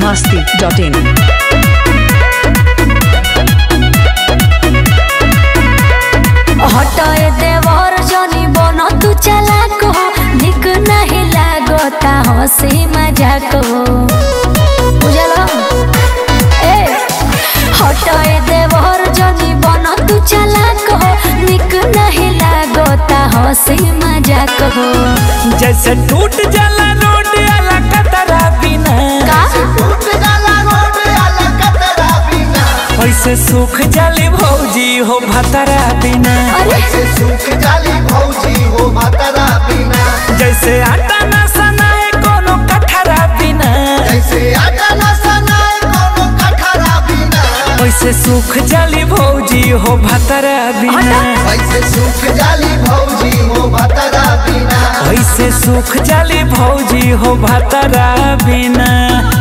masti.in. हटाए देवर जनी बन तू चालाक हो निक नहीं लागता हंसी मजाक हो बुझलो ए हटाए देवर जनी बन तू चालाक हो निक नहीं लागता हंसी मजाक हो जैसे टूट जाला रोड आला कतरा बिना का वैसे सूख जाली भौजी हो भतरा बिना अरे जैसे आटा ना सनाए कोनो कठरा बिना वैसे सूख जाली भौजी हो भतरा बिना वैसे सूख जाली भौजी हो भतरा बिना वैसे सूख जाली भौजी हो भतरा बिना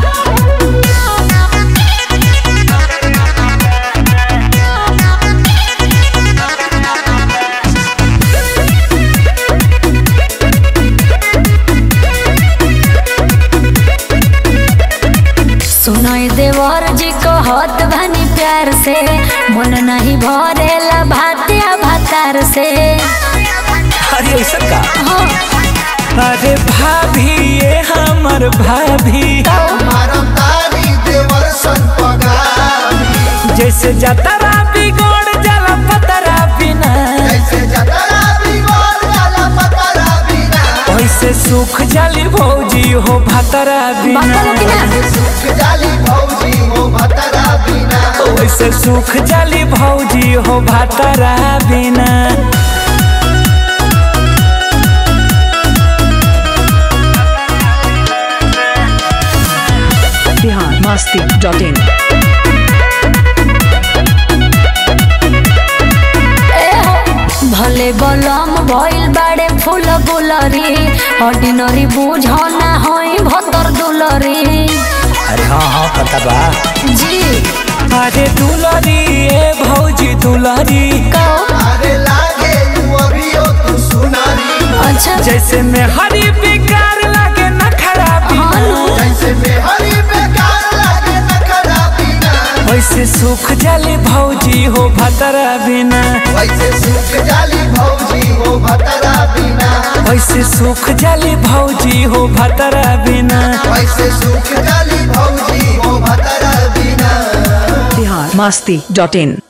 सुनाई देवर जी कहत भानी प्यार से मन नहीं भरेला भातिया भातार से अरे ऐसा का हाँ, अरे भाभी ये हमर भाभी मारम तारी देवर सन पगारी जैसे जतरा बिगड़ जाला पतरा बिना जैसे जतरा बिगड़ जाला पतरा बिना वैसे सूख जाली भौजी हो भतरा बिना बात कि ना वैसे सूख जाली भौजी हो भतरा बिना वैसे सूख जाली भौजी हो भतरा बिना Bihar masti.in. ए हो, भले बलम भइल बाड़े फूल गुलरी ऑर्डिनरी बुझना होई भतर दुलरी अरे हाँ हाँ पता बा जी अरे दुलरी ए भौजी दुलरी कहो अरे लागे यू अभियो तू सुनारी अच्छा जैसे में हरी बेकार लागे न खराबी हाँ नु। जैसे में हरी बेकार लागे नखरा बिना वैसे सूख जाली भौजी हो भतरा बिना वैसे सूख जाली भौजी हो भतरा बिना वैसे सूख जाली भौजी हो भतरा बिना वैसे सूख जाली भौजी हो भतरा बिना Bihar masti.in.